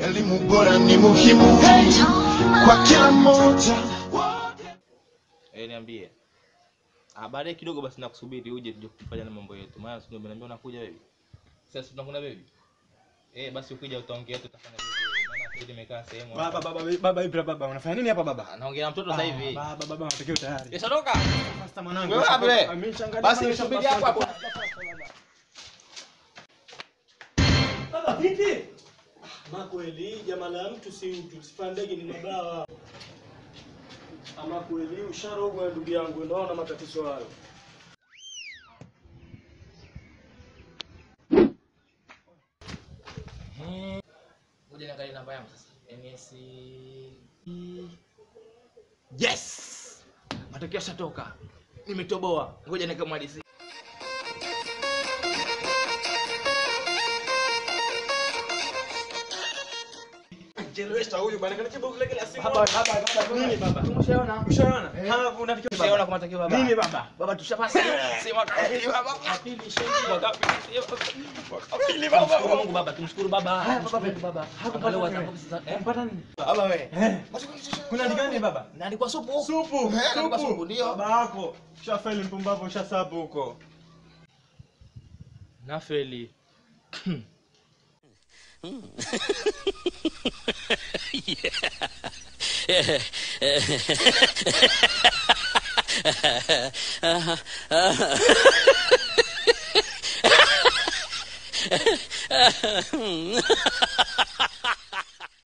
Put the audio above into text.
Elimu bora ni muhimu hey, kwa kila mmoja. Eh, niambie. Ah, baadaye kidogo basi nakusubiri uje tuje kufanya na mambo yetu. Maana sio umeniambia unakuja wewe. Sasa tunakuna baby. Eh, basi ukija utaongea tutafanya vizuri. Maana sasa nimekaa sehemu. hapa. Baba, baba, baba, Ibra, baba, unafanya nini hapa baba? Ah, Naongea na mtoto sasa hivi. Baba, baba, matokeo tayari. Yes, ondoka. Sasa mwanangu. Wewe wapi wewe? Ameshangalia Basi sana nisubiri shamba hapo sasa. hapo. Baba, vipi? Ama kweli jamaa la mtu si mtu, sifa ndege ni mabawa. Ama kweli usharogwa ndugu yangu, ndio na matatizo hayo. Ngoja niangalie namba yangu sasa. NS Yes! Matokeo yashatoka. Nimetoboa. Ngoja nikamalizie. Chelewesha huyu bwana, kana kibovu kile kila siku. Baba, baba, baba. Nini baba? Tumeshaona. Ushaona? Ha, unatakiwa Tushaona baba. kwa matokeo baba. Nini baba? Baba tushapasi. Sema kapili baba. Pili shendi. Mwaka pili. Kapili baba. Tumshukuru Mungu baba, tumshukuru baba. Haya, Tumshukuru baba. Mungu baba. Hakupata Angalau wewe. WhatsApp sasa. Eh? Mpata nini? Baba wewe. Eh. Kuna ni gani baba? Naandikwa supu. Supu. Eh, naandikwa supu ndio. Baba yako. Shafeli mpumbavu ushasabu huko. Nafeli.